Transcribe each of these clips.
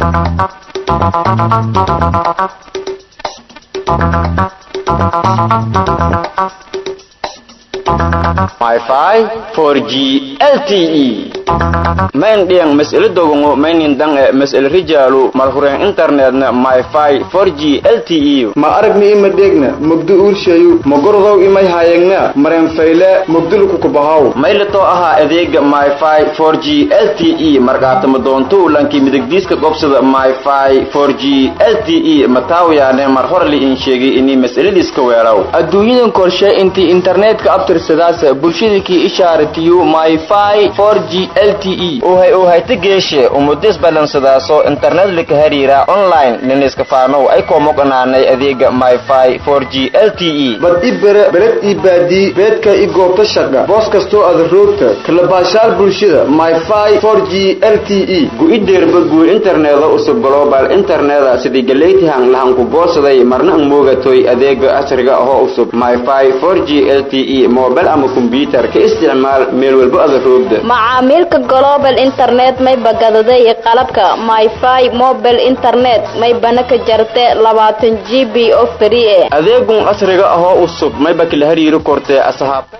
Wi-Fi 4G LTE main diang mas'ala dogongo mainin dang e mas'ala rijalu marhuren internetna Wi-Fi 4G LTE ma aragni ima degna mugdu urshayu magordow imay hayegna maren fayle mugdulu kukubahaw maylato aha adeega Wi-Fi 4G LTE markaatama doonto lanki midigdiiska gobsada Wi-Fi 4G LTE mataawiyaane mar hore li in sheegay inay mas'aladiiska weeraw adduunyadan korshe intii internetka abtirsadaas bulshadakii ishaaratiyo myfi 4g lte uhay uhayta geeshe umudis balansadaaso internet lika hariira online liniska faanow ay koomoqanaanay adeega myfi 4g lte bad i bere beled ii baadii beedka i goobta shaqa boos kastoo ada roogta kalabaashaal bulshada myfi 4g lte gu-ideerba guur interneda usub global interneda sidii galeytihan lahanku boodsaday marna ang moogatoy adeega casriga ahoo usub myfi 4g lte mobile ama kombyutar ka isticmaal meel walbo ada roogda macaamiilka global internet may bagadaday qalabka myfi mobile internet may bana ka jarte labaatan g b oo free e adeegun casriga ahoo usub mayba kala hariiri kortee asxaabta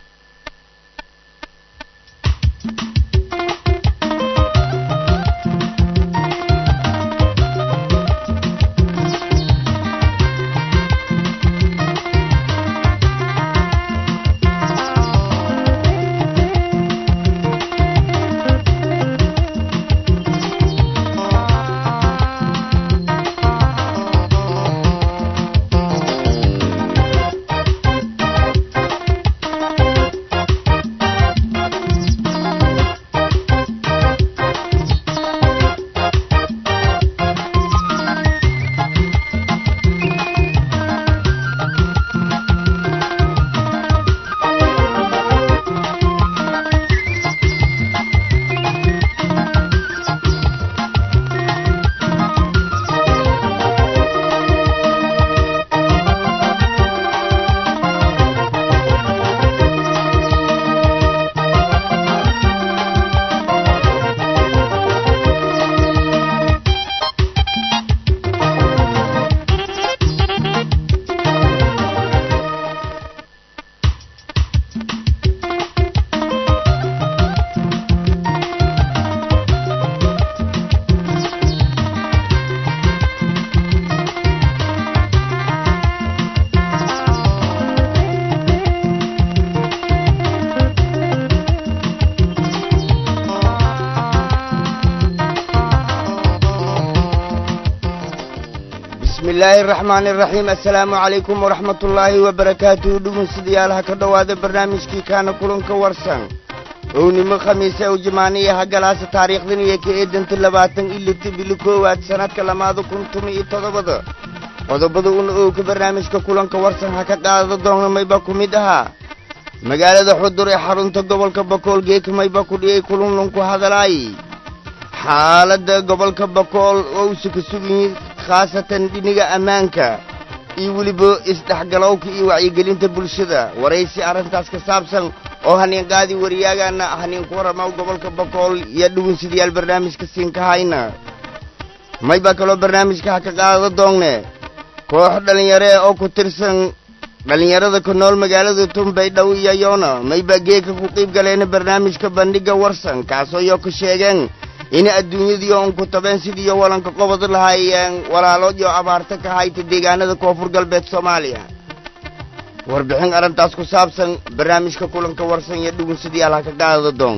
bismi illaahi araxmaani araxiim assalaamu calaykum waraxmat ullaahi wabarakaatuhu dhegeystayaalaha ka dhowaada barnaamijkii kaana kulanka warsan ownimo khamiise ow jamaaniya hagalaasa taariikhdan iyo ka eedanta labaatan iyo lita bili koowaad sannadka lamaada kun tumi iyo toddobada qodobada una owka barnaamijka kulanka warsan ha ka qaadada doonmayba ku mid ahaa magaalada xudur ee xarunta gobolka bakool geekamayba ku dhiyay kulunlunku hadalaay xaaladda gobolka bakool oo usa ka suganyihin khaasatan dhiniga ammaanka iyo weliba isdhexgalowka iyo wacyigelinta bulshada waraysi arrintaas ka saabsan oo haniinqaadi wariyaagaana haniinku warramaw gobolka bakool iyo dhugunsidayaal barnaamijka siinkahayna maybaa kaloo barnaamijka ha ka qaadada doongne koox dhallinyare oo ku tirsan dhallinyarada ku nool magaalada tumbaydhow iyo yoona maybaa geeka ku qiib galeena barnaamijka bandhigga warsan kaasoo yoo ka sheegeen in adduunyadiio un ku tabeen sidiiyo walanka qobod lahaayeen walaalo iyo abaarta ka hayta deegaanada koonfur galbeed soomaaliya warbixin arrintaas ku saabsan barnaamijka kulanka warsan iyo dhugunsadayaal ha ka qaadada doon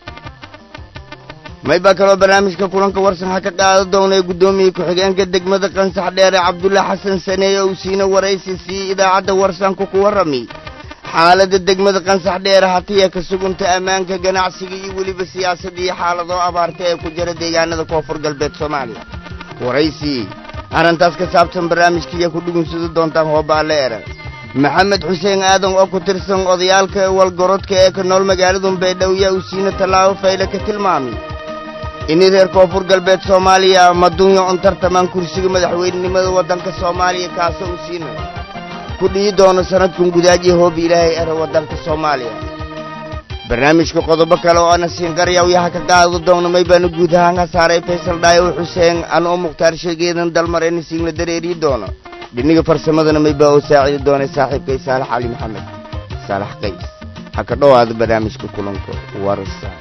maybaa kaloo barnaamijka kulanka warsan ha ka qaada doonay guddoomiye ku-xigeenka degmada qansax dheere cabdulla xasan saneeye uu siina waraysi sii idaacadda warsanku ku warrami xaaladda degmada qansax dheere hatiya ka sugunta ammaanka ganacsiga iyo weliba siyaasadda iyo xaaladoo abaarta ee ku jira deegaanada koonfur galbeed soomaaliya waraysi arrintaas ka saabsan barnaamijkaiyo ku dhugunsada doontaan hoobaale era maxamed xuseen aadan oo ku tirsan odayaalka walgorodka ee ka nool magaalada baydhabo yaa uu siina tallaabo fayle ka tilmaamay in reer koonfur galbeed soomaaliya madunya un tartamaan kursiga madaxweynenimada waddanka soomaaliya kaasoo uu siina ku dhihi doono sannadkan gudaajiya hoobi ilaahay era waddanka soomaaliya barnaamijka qodobo kale oo ana siinqaryaw yaha ka qaado doona may baana guud ahaan ka saaray faysal dhaayow xuseen anoo mukhtaar sheegeedan dalmarayna siinla dareeriyi doono dhiniga farsamadana may baa oo saacidi doonay saaxiibkay saalax cali maxamed saalax qays ha ka dhowaada barnaamijka kulanka warsa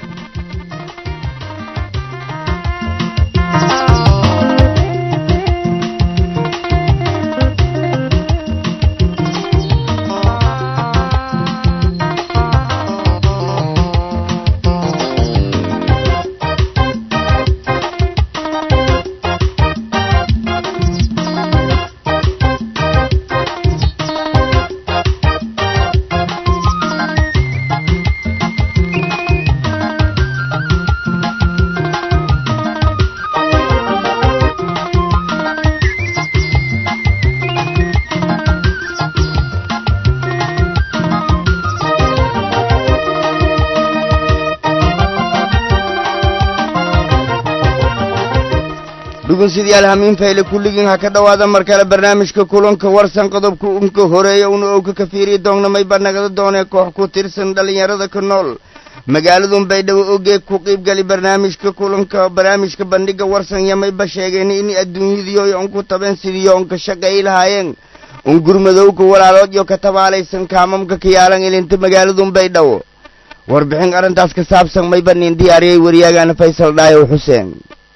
dhugunsidayaal hamiin fayle kulligiin ha ka dhowaada mar kale barnaamijka kulanka warsan qodobka unka horeeya una owka ka fiiriyi doonna mayba nagada doonee koox ku tirsan dhallinyarada ka nool magaaladun baydhabo ogeeg ku qiibgali barnaamijka kulanka barnaamijka bandhiga warsan iyo mayba sheegeen in adduunyadiyo on ku taben sidii on ka shaqeey lahaayeen un gurmadowka walaalood iyo ka tabaalaysan kaamamka ka yaalan ilinta magaaladun baydhabo warbixin arrintaas ka saabsan mayba nin diyaariyey waryaagaana faysal dhaayow xuseen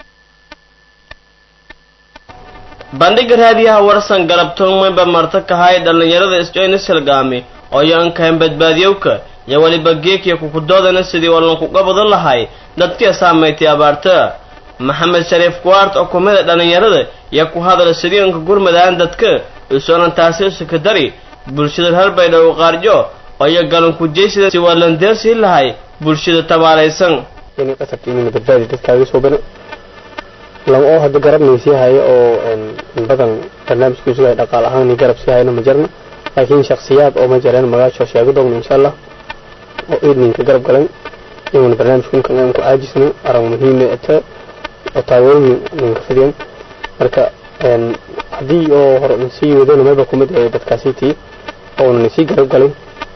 bandhiga raadiyaha warsan galabtoon mayba marta kahay dhallinyarada isjoynis hilgaami oo yoankahan badbaadiyowka iyo weliba geekiya kukudoodana sidii walankuga badan lahay dadkii saamaytay abaarta maxamed shariif kuwaart oo kumida dhallinyarada iyo ku hadala sidii unka gurmadaan dadka isoonan taasi usukadari bulshada reer baydhabo qaarjo oo iyo galankujeysida si walandeersii lahay bulshada tabaalaysan inay qasabta inayna badbaadi dadkaaga soo bana lama oo hadda garabnay sii hayo oo in badan barnaamijkiisu yahay dhaqaal ahaan iyo garab sii hayna ma jirna laakiin shaksiyaad oo ma jireen magaasho sheego doogna insha allah oo eedninka garab galan inuuna barnaamijkunkan aan ku caajisno arag muhiime ata oo taawooyin ninka fidiyan marka haddii oo hore un sii wadona mayba kumid ee dadkaasitii oo unan sii garab galin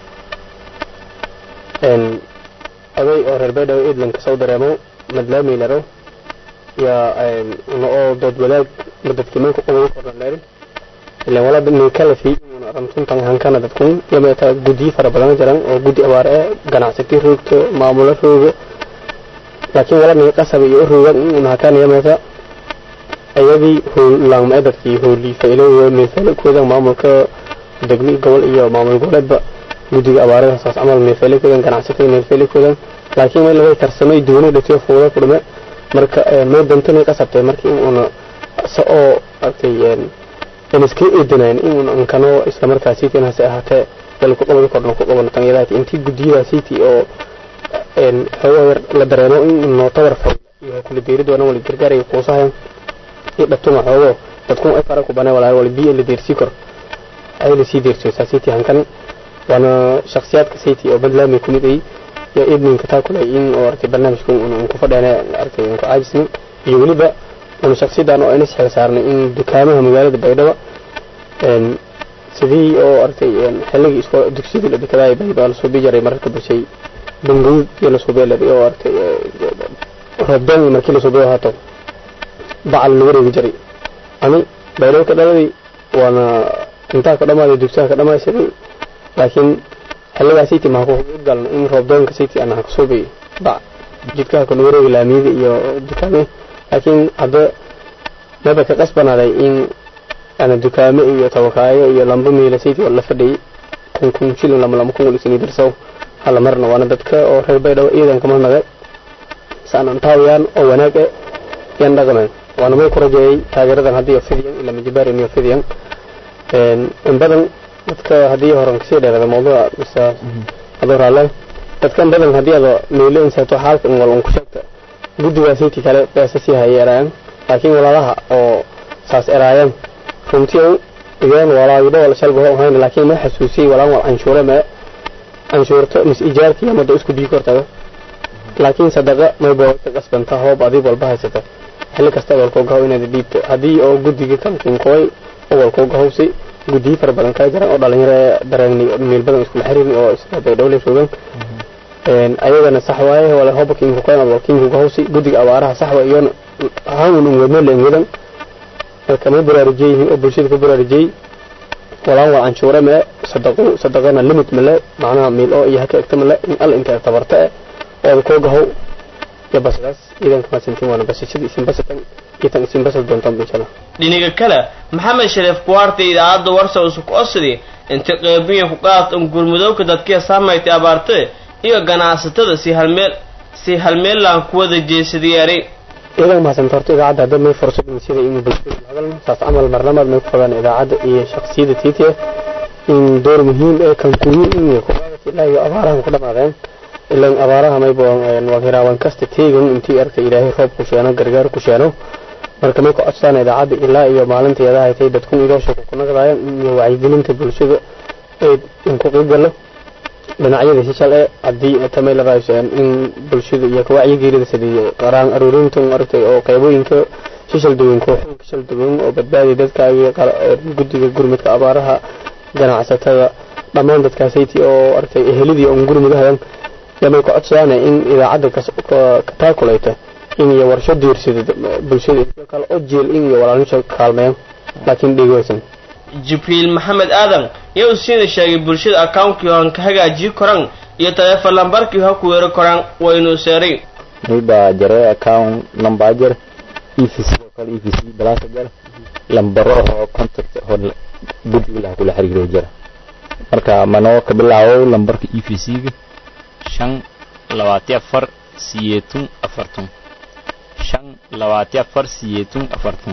oday oo reer baydhabo eedlanka soo dareemo madlaamay laro yaa una oo dood wadaag ma dadkiimanka ugu koran leerin ilan wala nin kala fi una ramtuntan hankana dadkun yameeta guddiyo fara badan jiran oo guddi abaar ee ganacsati roogto maamulo rooga laakiin wala nin qasab iyo rooga una hakana yameeta ayadii hoolaangma dadkii hoolii faylo meefaylo koodan maamulka degmi gobol iyo maamul goboleedba guddiga abaarada saas camal meefaylo koodan ganacsatada meefaylo koodan laakiin meel laga tarsamay duuni dhatiyo fuulo ku dhume marka may dantana qasabtay markii in una sa oo artay in iska eedanayn in una ankano isla markaa city hase ahaatee dal ku qabadi kordhno ku qabano tanyadaati intii guddiyada city oo xoogaa yar la dareemo in noo tawar fay iyo kula deeri doonaan wala gargaaraya kuusahayan iyo dhabtuma xoogo dadkun ay fara ku banay walaa wala biyo la deersii kor ay la sii deersaysaa city hankan waana shakhsiyaadka city oo badlaamay ku mid ay iyo eedninka taa kule in oo artay barnaamijka un ku fadheena artay un ku caajisnay iyo weliba una shaksiyadan oo ayna xil saarnay in dukaamaha magaalada baydhabo sidii oo artay xilligii isko dugsiyadii la dekadaay baydhabo lasoo bii jaray mararka bulshay banguud iyo lasoo beeladay oo artay roobdoon markii lasoo beo haato bacal laga reebi jiray ani baydhabo ka dhaladay waana intaa ka dhamaaday dugsiyaha ka dhamaysaday laakiin xilligaa city maha ku galno in roobdoonka city ana kasoo bay ba jidkaha kuna wareegi laamiyada iyo dukaame laakiin hadda maba ka qasbanaaday in ana dukaame iyo tabakaayo iyo lamba miila city oo la fadhiyay kun kun shilin lama lama kun walisani darsow hala marna waana dadka oo reer baydhabo iidan kama nagay saanan taawayaan oo wanaag e yan dhaqameen waana may ku rajeeyay taageeradan haddii fidiyan ila majibarin iyo fidiyan in badan dadka haddii horan kasii dheerada mawduuca mise adoo raalle dadkan badan haddii ada meelo insaato xaalka in wal un ku sheegta guddigaa city kale beesa sii hayay eraayan laakiin walaalaha oo saas eraayan runtii igeen walaagidho wala shalba ho hayn laakiin ma xasuusiyey walaan wal canshuure mee canshuurto mis ijaarkii amada isku bii kortaga laakiin sadaqa may boogta qasbanta hoob adiib walba haysata xilli kasta walkoo gahow inaad dhiibto haddii oo guddiga kalkinkooy oo walkoo gahowsi guddiyo fara badan kala jiran oo dhalinyaro dareenni meel badan iskula xiriirin oo isla baydhowle joogan ayagana sax waaye wala hoba kiinku qoyn wala kiinku gahawsi guddiga abaaraha sax waa iyona ahaan un wadno leen wadan marka may baraarujiyey yihiin oo bulshada ku baraarujiyey walaan waa canshuure male sadaqo sadaqana limit male macnaha miil oo iyo haka egta male in alla inta tabarta eh ooda koo gahow iyo basadaas iidanka maasintiin waana basashada isin basatan iyo tan isin basad doontaan inshallah dhinaga kale maxamed shariif kuwaarta idaacadda warsa usuk osidi inta qeybiya ku qaad un gurmudowka dadkiya saamaytay abaarte iyo ganacsatada si halmeel si halmeellaan ku wada jeesadiyaari iidan mahadsanta horta idaacadda hadda may fursad sida in bulshada la hadalno saas camal marnamaad may ku fadaan idaacadda iyo shaksiyada tiitiya in door muhiim ee kan kuwiin in kuwaadati ilaa iyo abaarahan ku dhamaadeen ilan abaaraha maybo waa hiraawan kasta teegan intii arka ilaahay roob ku sheeno gargaar ku sheeno marka may ku codsaan idaacadda ilaa iyo maalinteeda haytay dadkun idoosha ku nagdaayaan iyo wacyigelinta bulshada ee in ku qiibgalo dhinacyada shishal ee haddii tamay la raaysan in bulshada iyo wacyigelida sidii qaraan aruurinta aragtay oo qaybooyinka shishal duwan kooxooyinka shishal duwan oo badbaadi dadka iyo guddiga gurmudka abaaraha ganacsatada dhammaan dadkaasayti oo aragtay ehelidii on gurmudahadan yamay ku codsadaan in idaacadda ka taakulayta in iyo warsho diirsida bulshada kale oo jeel in iyo walaalnisha kaalmeeyaan laakiin dhegeysan jibriil maxamed aadan yaa uu siina sheegay bulshada akaunkii han ka hagaajiyi koraan iyo taleefon lambarkii ha ku weeri koraan waynu seeray mayba jare account number jar EFC oo kale EFC balasa jar lambaro oo contact oo guddiga la kula xiriiro jira marka manoo ka bilaabo lambarka EFC-ga shan labaati afar siyeetun afartun shan labaati afar siyeetun afartun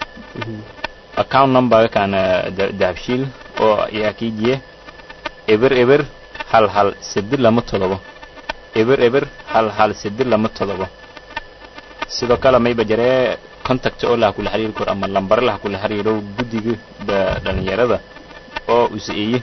account number kana dahabshiil oo ayaa kiijiye eber eber hal hal sedi lama todobo eber eber hal hal sedi lama todobo sidoo kale mayba jaree contact oo laha kula xiriiri karo ama lambare laha kula xiriiro guddiga dhalinyarada oo usaeeye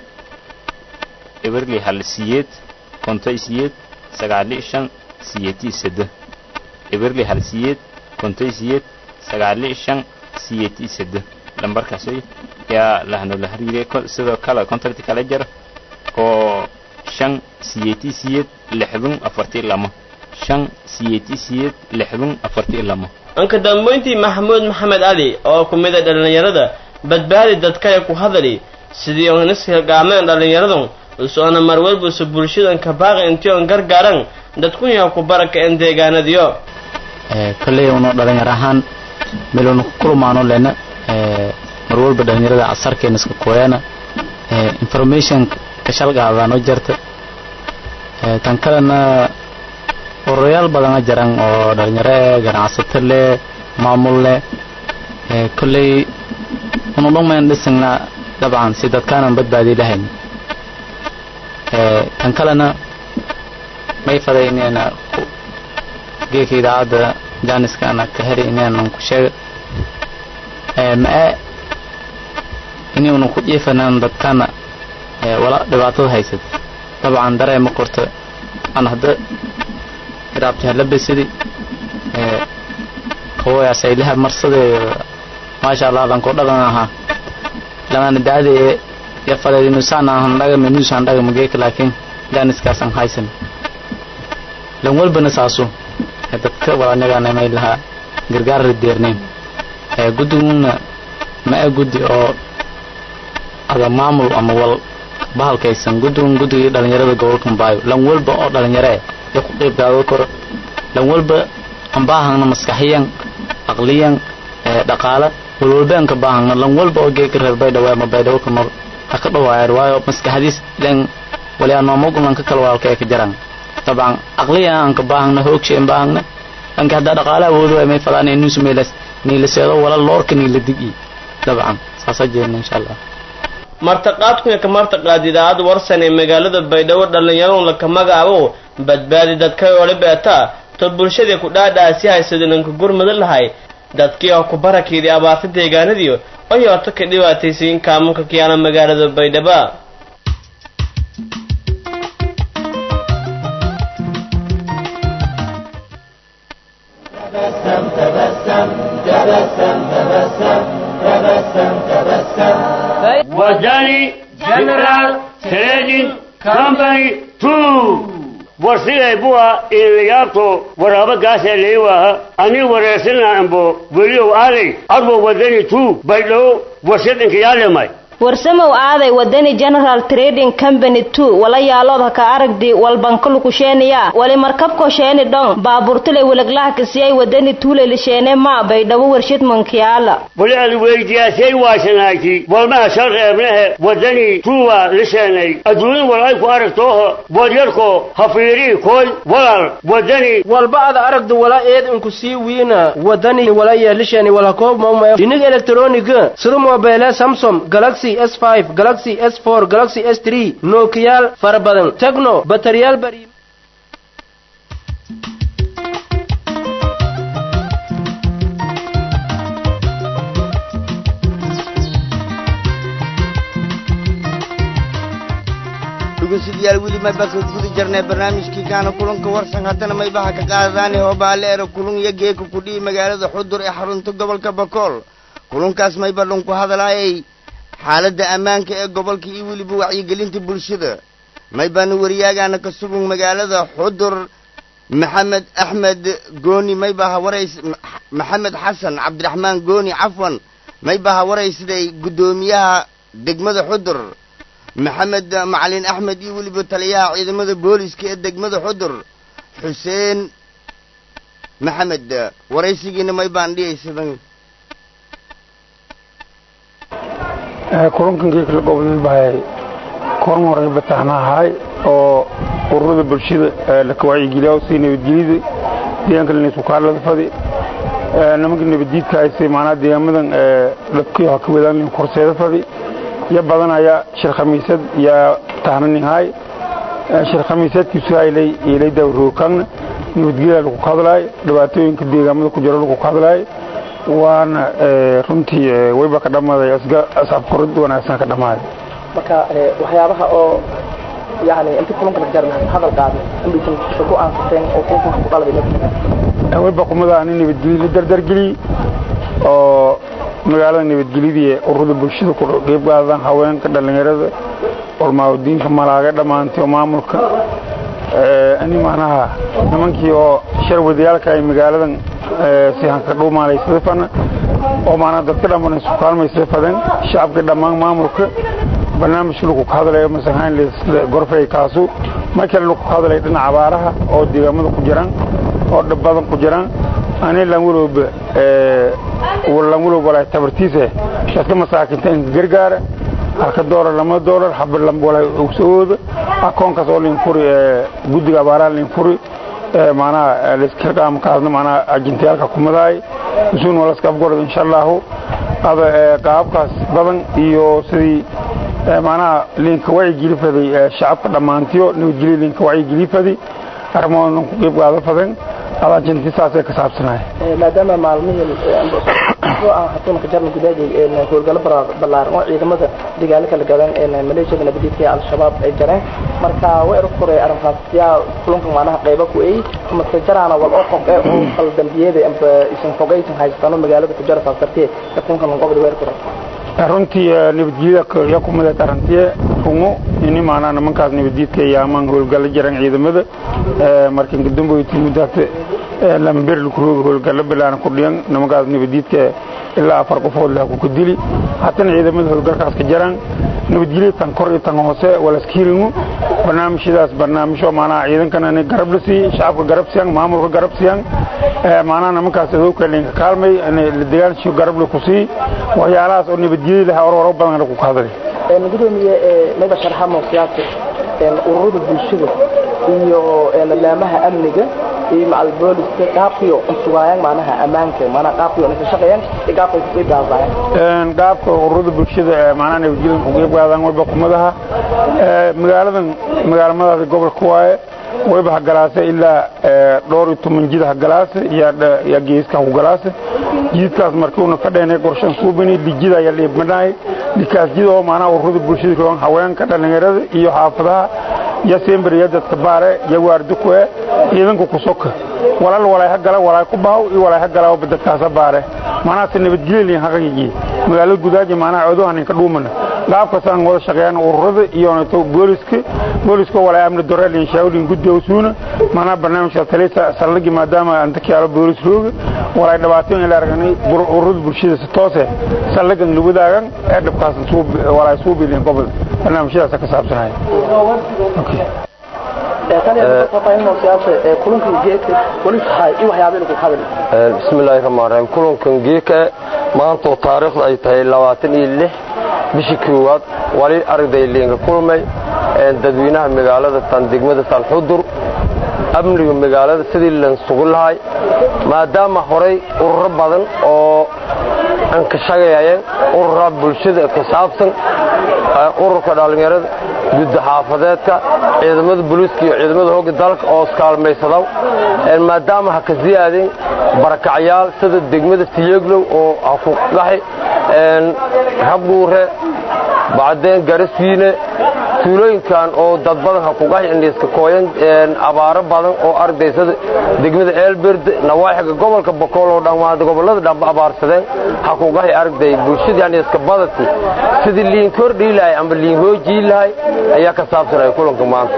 eberli hal siyeed kontoy siyeed sagaali shan siyeeti sede eberli hal siyeed kontoy siyeed sagaali shan siyeeti sede lambarkaasay yaa lahanoola xiriire sidoo kale contact kala jar oo shan siyeeti siyeed lixdun afartii lama shan siyeeti siyeed lixdun afartii lama anka dambeyntii maxamuud maxamed cali oo ku mid a dhallinyarada badbaadi dadkaya ku hadali sidii on ishilgaameen dhallinyaradan usoona marwalbusa bulshadan ka baaqi intii on gargaaran dadkunyaa ku baraka en deegaanadiyo kolley unu dhalinyar ahaan meelunu ku kulmaano lena mar walba dhalinyarada asarkeena iska kooyana information ka shalgaadano jarta tan kalena oroyaal badana jaran oo dhalinyaro eh ganacsato leh maamul leh kolley unu dhumayn dhisagna dabcan si dadkaanan badbaadi lahayn tan kalena may faday inayna geeka idaacadda jaaniskaana ka heli inaynan ku sheega ma-e inaynu ku jiifanaan dadkana wala dhibaatada haysad dabcan dareema korta aan hadda iraabti hala besidi kawoyaasaylaha marsade maasha allah lankoo dhagan ahaa lamana daadee ya fadeed inusaan ahan dhagama inusaan dhagama geeka laakiin jaaniskaasan haysan lan walbana saaso dadka walanyagaana may lahaa gargaar rideerneyn guddiguna ma-e guddi oo ada maamul ama wal bahalkaysan guddigun guddigii dhalinyarada gobolka mbaayo lan walba oo dhalinyaree ya ku qeyb gaado koro lan walba ambaahangna maskaxiyan aqliyan dhaqaala walwalbaan ka baahangna lan walba oo geeka reer baydhabo ama baydhabo ka nool ha ka dhawaayar waayo maskaxdiis len waliyaa noomagulan ka kala walaalka ee ka jaraan dabcan aqliyan aan ka baahangna hoogshaen baahangna lanka haddaa dhaqaala awoodo ay may fadaan inuusu meelas niilaseedo wala loorka niila digi dabcan saasa jeedna insha allah martaqaadkuya ka martaqaad idaacadda warsan ee magaalada baydhabo dhallinyaradu laka magacaabo badbaadi dadkay ole beeta to bulshadii ku dhaadhaasi haysadinanka gurmada lahay dadkii oo ku barakeedii abaarta deegaanadii oo yoorto ka dhibaataysayin kaamunka kiyaana magaalada baydhaba Wajali General Trading Company 2 warsigay buwa ilayaabto waraaba gaasee leewaaha ani wareersana ambo weliyow aaday adwo wadani tu baydhow warshadinka yaalemay warsamow aaday wadani general trading company two wala yaalood haka aragdi walbankalukusheeniya wali markabko sheeni dhon baaburtule weleglaha kasiyay wadani tuule lisheene ma baydhabo warshad mankiyaala wali ad weydiyaasay waashanayti walmaha shal reebnehe wadani tuuwa lisheenay adduunin wal ay ku aragtooho wadyarko hafiirii koy walal wadani walba ad aragdu wala eed inku sii wiina wadani wala yeelishani wala koob maumaya dhinig elektroniga sida mobeele samsom galaxy s5 galaxy s4 galaxy s3 nookiyaal fara badan tegno bataryaal bari dhugeystayaal weli mayba ka guda jirnay barnaamijkii kaana kulanka warsan haddana maybaha ka qaadadaani hoobaale ere kulun iyo geeka kudhihi magaalada xudur ee xarunta gobolka bakool kulunkaas mayba dhunku hadalaayay xaaladda ammaanka ee gobolka iyo weliba wacyigelinta bulshada maybaana wariyaagaana ka sugun magaalada xudur maxamed axmed gooni maybaha warays maxamed xasan cabdiraxmaan gooni cafwan maybaha waraysiday guddoomiyaha degmada xudur maxamed macalin axmed iyo weliba taliyaha ciidamada booliska ee degmada xudur xuseen maxamed waraysigiina may baan dhiyaysadan kulankan geekala gobolada bahay kulan horay bataxna ahay oo ururada bulshada laka wacyigeliya si nabadgelyada deegaanka lanisukaalada fadi nimanka nabaddiidka hayse maanaa deegaamadan dhabkii ha ka wadaan korseeda fadi ya badanaya shir khamiisad yaa tahnaninhay shir khamiisadkiisu haylay ilay dawrookaangna nabadgelya lagu ka hadlaayo dhibaatooyinka deegaamada ku jiro lagu ka hadlaayo waana runtii wayba ka dhammaaday asaab korid wanaagsan ka dhammaaday marka waxyaabaha oo yani inta kulanka la gaarna hadal qaado inbaysan ku aansateen oo kulanka ku qalabay wayba kumada ani nabadgelyo la dardargeliyey oo magaalada nabadgelyadii ururada bulshada ku qeyb qaadaan haweenka dhallinyarada olmaawdiinka malaaga dhammaantay oo maamulka ani macnaha nimankii oo shar wadayaalka ay magaaladan si hanka dhuumaalaysada fana oo maanaa dadka dhamman isu kaalmaysada fadan shacabka dhammaan maamulka barnaamijka lagu ka hadlayo masahaan gorfay kaasu mar kale lagu ka hadlayo dhinaca abaaraha oo deegaamada ku jiraan oo dhab badan ku jiraan ani lan walowba lan walowba walaa tabartiisa dadka masaakinta inka gargaara halka doolar lama doolar haba walaa ogsawooda akoonkaas oo linfuri guddiga abaaraha linfuri maanaha laskaqaamkaasna maanaha ajintayaalka kumadaay isuun walaska afgorod insha allahu ada qaababkaas badan iyo sidii maanaha linka wacyigeli faday shacabka dhammaantiyo nabadgelyo linka wacyigeli faday arrimahoodnan ku qeyb qaado fadan ada ajinti saasay ka saabsanahay maadaama maalmihii aan hatuunka jarna gudaajay howlgallo ballaaran oo ciidamada dagaalo kala gadan maleeshiyada nabadiidka ee al-shabaab ay jareen marka way erug koray arrintaas yaa kulanka maanaha qayba ku eey mase jaraana wal oo qof ee oo kala dambiyada amba isan fogaysan haystano magaalada ku jara saas dartee kulankan lanqobda weer koray runtii nabadgelyada yaa ku miday tarantiye rungo ini maanaa nimankaas nabaddiidka yaamaan howlgallo jiran ciidamada markan kadamboyti muddaata lamber lakurooga howlgallo bilaana ku dhiyan nimankaas nabaddiidka ilaa afar qofood laha ku dili hatana ciidamada howlgalkaas ka jaraan nabadgelyo tan kor iyo tan hoose walaskiringu barnaamijyadaas barnaamijyo maanaa ciidankana in garab la siiyey shacabka garab siyan maamulka garab siyan maanaa nimankaas adowka linka kaalmay la dagaalshiyo garab la ku siiyey waxyaalahaas oo nabadgelyo laha ororo badan lagu ka hadlay gudoomiye mayba sharxamo siyaasa ururada bulshada iyo laamaha amniga iyo macal booliska qaabkiyo unsugaayaan maanaha ammaanka maanaha qaabkiyo inka shaqeeyaan iyo qaabka ku qeyb qaadayaan qaabka ururada bulshada maanaha nabadgelyo ku qeyb qaadaan wayba kumadaha magaaladan magaalamadaasi gobolka waaye wayba hagalaase ilaa dhowr iyo toban jid hagalaase yaa geeska hagalaase jidkaas markii una fadheenay qorshan suubini dijida ayaa dhiibmanaay dhikaas jid oo maanaha ururada bulshada kooban haweenka dhallinyarada iyo xaafadaha iyo semberiya dadka baare iyo waardukue ciidanka ku soka walal walay hagala walay ku bahaw iyo walay hagala dadkaasa baare maanaha se nabadgelyo lin haqayigi magaalada gudaaji maanaha codohan inka dhuumana qaabkaasaan wada shaqeeyaan ururada iyo nato booliska booliska walaa amni doreel inshaawdin guddoowsuuna manaa barnaamijka talisa saldhigi maadaama antakiyaalo boolis rooga walaa dhibaatooyin la aragnay ururada bulshada si toose saldhigan lugudaagan ee dhibkaas walaa suu bilin gobol barnaamijyadaas ka saabsanaya bismi illaahi raxmaan raxiim kulankan geeka maantoo taariikhda ay tahay labaatan iyo lix bishii koowaad wali arday liinka kulmay dadweynaha magaalada tan degmada tanxudur amniga magaalada sidii lan sugu lahay maadaama horay ururo badan oo aan ka shaqeeyeen urura bulshada ka saabsan ururka dhallinyarada gudda xaafadeedka ciidamada booliiska iyo ciidamada hogga dalka oo iskaalmaysadaw maadaama ha ka siyaadeen barakacyaal sida degmada tiyeglow oo ha ku qaxi rabguure bacdeen gariswiine tuulooyinkan oo dad badan ha ku qaxi indhiiska kooyan abaaro badan oo ardaysada degmada eelberde nawaaxiga gobolka bokool oo dhammaan gobollada dhanba abaarsadeen ha ku qaxi arday bulshadii indhiiska badati sidii liin kordhii lahay ama liin hoojii lahay ayaa ka saabsanaya kulanka maanta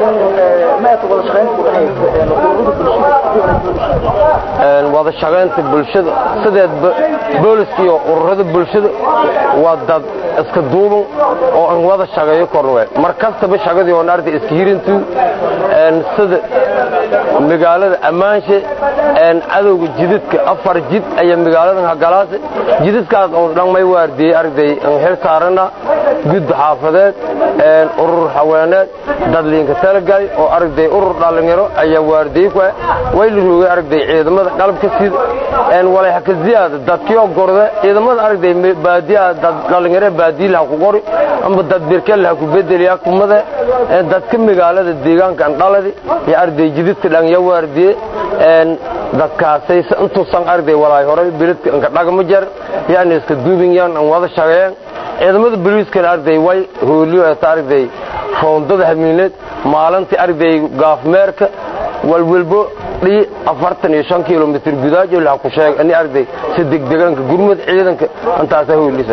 wada shaqaynta bulshada sideedba booliska iyo ururada bulshada waa dad iska duuban oo aan wada shaqeeyo korwe mar kastaba shaqadii oon arday iska hirintu sida magaalada ammaanshe cadowga jidadka afar jid ayaa magaaladan hagalaase jidadkaas oo dhan may waardiyey arday aan xil saarana gudda xaafadeed urur haweeneed dadliinka talagay oo arday urur dhallinyaro ayaa waardiyey ku way la roogay arday ciidamada qalabka sida walay haka ziyaada dadkii gorde ciidamada arday baadiyaha dad dhallinyaro baadiyi laha ku qori amba dad birkel laha ku bedeliya kumada dadka magaalada deegaanka andhaladi iyo arday jididka dhan ya waardiye dadkaasay intuusan arday walaay horay biladka anka dhagma jar yani iska duubin yaan an wada shaqeeyaan ciidamada booliiskana arday way hooliyo eta arday roondada hamiineed maalintii arday gaafmeerka walwalbo dhii afartan iyo shan kilomitr gudaajo laha ku sheeg ani arday si degdegaanka gurmud ciidanka intaasa hoolisa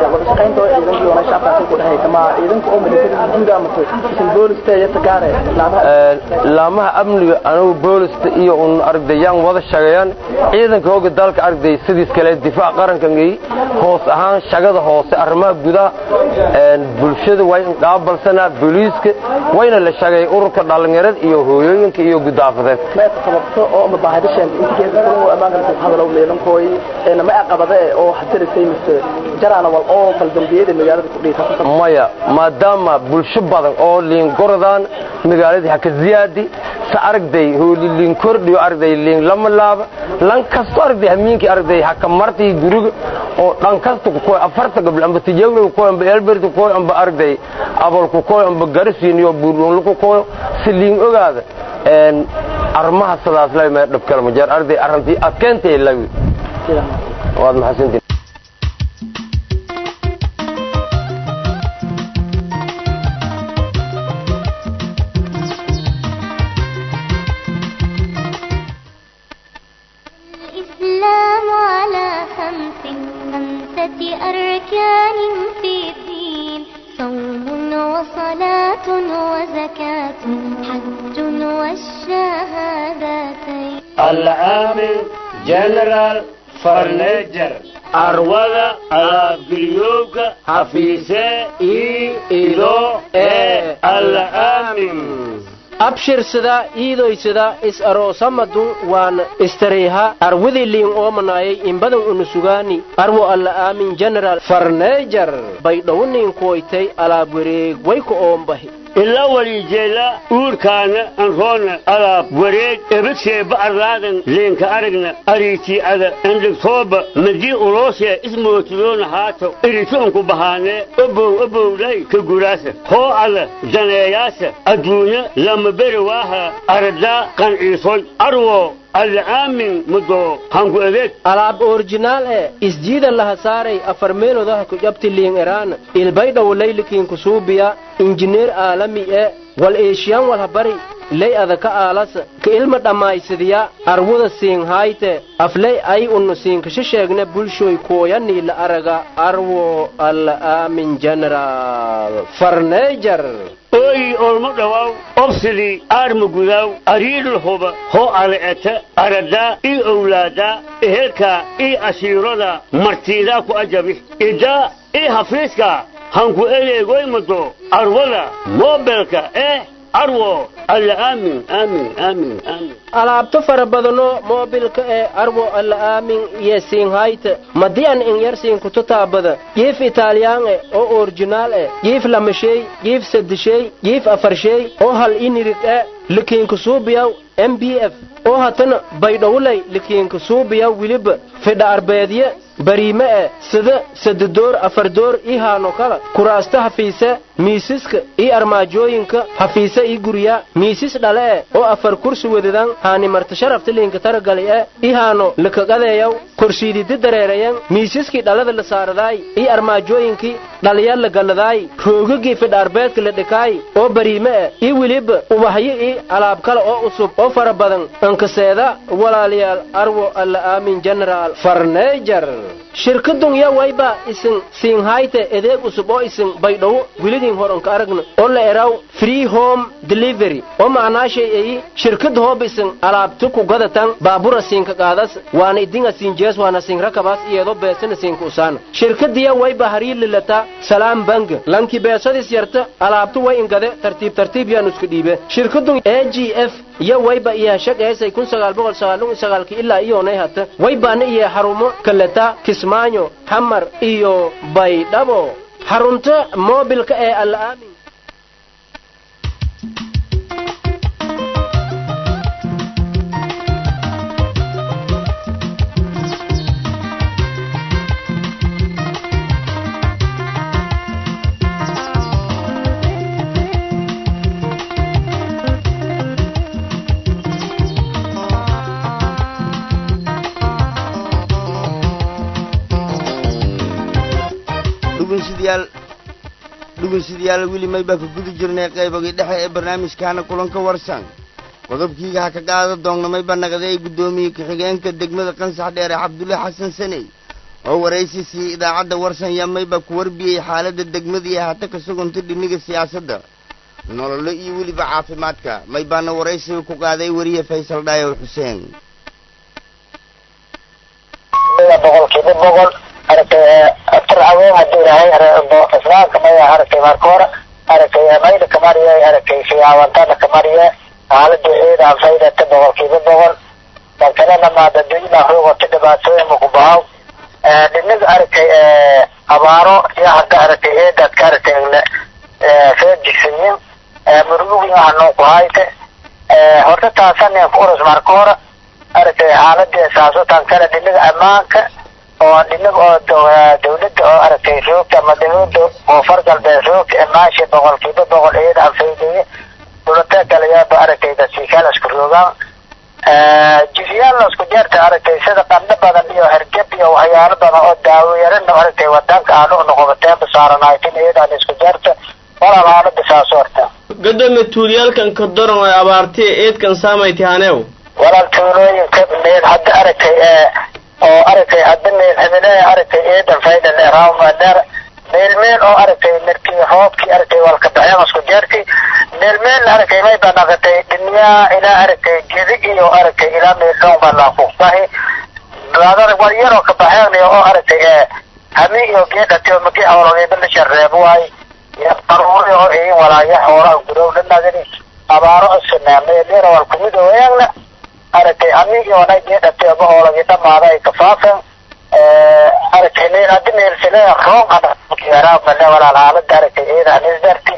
laamaha amniga anugu boolista iyo un ardayaan wada shaqeeyaan ciidanka hooga dalka arday sidiis kale difaac qarankangi hoos ahaan shaqada hoose arrimaha gudaha bulshada way qaabalsanaa booliiska wayna la shaqeeyay ururka dhallinyarada iyo hooyooyinka iyo gudaafadeed sababto oo ma baahidasheen intigeeda kuwa amaanka ku hadalo leelankooy ee ma aqabada oo hadirisay mise jarana wal oo faldambiyada magaalada ku dhiita maya maadaama bulsho badan oo liin goradaan magaaladii haka ziyaadi sa aragday hooli liin kordhiyo aragday liin lama laaba lan kasto aragday hamiinkii aragday haka martii guriga oo dhan kasta ku koy afarta gabl amba tijawlo ku koy amba elbert ku koy amba aragday abol ku koy amba garisiin iyo buurdoon ku koy si liin ogaada een arrimaha sidaas lay ma dhab kala ma jeer arday arrintii adkeentay lawi waad maxasantiin الإسلام على خمس خمسة أركان في الدين صوم وصلاة وزكاة حج والشهادتين العامل جنرال فرنيجر أروضة ألابيوك حفيسة إي إيدو إيه العامل abshirsada iidoysada is aroosamadun waan istariiha arwidi liin oomanaayay imbadan unusugaani arwo alla aamin general farneejar baydhowniin kuwaytay alaab wareeg wayku oombahi ila walijeela uurkaana anroona alaab wareeg ebadseeba arlaadan leenka aragna ariitii'ada andhigtooba madii uloosee ismootidoona haato iritoonku bahaanee obow obowlay ka guraasa hoo ada daneeyaasa adduunya lama beri waaha aradaa qanciisoy arwo alaamin mudo hanku adeeg alaab orjinaal ee isjiida laha saaray afar meelodaha ku jabti liin eraan ilbaydhawo laylikiin kusuubiya injineer aalami ee wal eeshiyan walha bari ley adaka aalasa ka ilma dhammaysadiya arwada siinhayte afley ay unnu siinkasha sheegne bulshoy kooyanii la araga arwo alla aamin general farneejar ooyi olmo dhawaaw obsidii aarma gudaaw ariidhul huba hoo ale'eta aradaa ii owlaadaa ehelkaa ii ashiirada martiidaa ku ajabi idaa ii hafiiska hanku eleegoymado arwada moobelka eh arwo alla aamin aamin aamin aamin alaabto fara badano moobilka ee arwo alla aamin iyo siinhayta madian in yar siinkutu taabada jiif italiyaan e oo orjinaal e jiif lamashey jiif saddeshey jiif afarshey oo hal inirig e likiinku suubiyaw m b f oo hatana baydhowlay likiinku suubiyaw wiliba fidha arbeedye bariime e sida sadadoor afardoor ii haano kala kuraasta hafiise miisiska ii armaajooyinka hafiise ii gurya miisis dhale e oo afar kursi wadadan haani marta sharafta liinka taragali e ii haano likaqadeeyaw korsiididi dareerayan miisiskii dhalada la saaradaay ii armaajooyinkii dhaliya la galladaay roogagii fidha arbeedka la dhikaay oo bariime e ii weliba ubahyo ii alaab kale oo usub oo fara badan ankaseeda walaalayaal arwo alla aamin generaal farneejar shirkadun ya wayba isin siinhayte edeeg usub oo isin baydhowo wiligin horanka aragna oo la eraw free home delivery oo macnaashay eyi shirkad hoob isin alaabtu ku gadatan baabura siinka qaadas waana idinga siinjees waana siin rakabaas iyadoo beesana siinka usaana shirkadiya wayba harii lilata salaam banga lanki beesadis yarta alaabtu way ingade tartiib tartiib yaan isku dhiibe shirkadun a g f iyo wayba iyo shaqeysay kun sagaal boqol sagaalun sagaalki ilaa iyoonay hata waybaana iyo xarumo kaleta kismaayo xamar iyo baydhabo xarunta moobilka ee alla aamin dhegeystayaal dhegeystayaal weli may baa ka guda jirnay qaybagii dhexe ee barnaamijkaana kulanka warsan qodobkiiga ha ka qaada doonnamay baa naqday guddoomiye ku-xigeenka degmada qansax dheere cabdulle xasan saney oo waraysi sii idaacadda warsan yamay baa ku warbiyey xaaladda degmada iyo hata ka sugantay dhiniga siyaasadda nololo iyo weliba caafimaadka may baana waraysiga ku qaaday weriye faysal dhaayow xuseen boqolkiiba boqol aragtay aftar haween hadduu yahay islaamka maya aragtay marka hore aragtay mayda kamariye aragtay siyaawantada kamariye xaalada ciida faydata boqolkiiba boqol dalkalena maadaduyna ruugota dhibaatooyin mukubahaw dhinaga aragtay abaaro iyo hadda aragtay eedadka aragtay feejigsayin murugugin hanoo ku hayte horta taasanin ku urus marka hore aragtay xaaladii saasutan kale dhinaga ammaanka oo dhinaga oo dawladda oo aragtay roogta ama dawladda koonfur galbeed roogta imaashi boqolkiiba boqol iyada anfaydaya dhulata kalayaaba aragtay dasiikaal isku roogaan jifyaal isku jeerta aragtay sida qandho badan iyo hergeb iyo waxyaalo badan oo daawo yarana aragtay wadanka aanu noqobateenba saaranaytin iyadaan isku jeerta walaal xaalada saas horta gadoomiye tuulyaalkan ka daran ay abaartay eedkan saamayti haneew walaal tuulooyinka meel hadda aragtay oo aragtay hadda meel hamilaha aragtay eedan fayda leeraw maadar meel meel oo aragtay markii roobkii aragtay walka baxeen isku jeertay meel meel aragtay may baa naqatay dhinyaa ilaa aragtay gedi iyo aragtay ilaa meel dhow baa laafuuqbahi baadana war yaroo ka baxeen oo aragtay hami iyo geedhati oo magi hawlagayba la shareebo waay iyo qaruuri oo iin walaaya xoolaha gudow dhanagani abaaro isna meel yar wal kumid weeyana aragtay amigii onay geedhati oba hoolagii dhamaada ay kafaafeen aragtay meel haddi meel sile roon adayaraa male walaal xaalada aragtay iyada anisdarti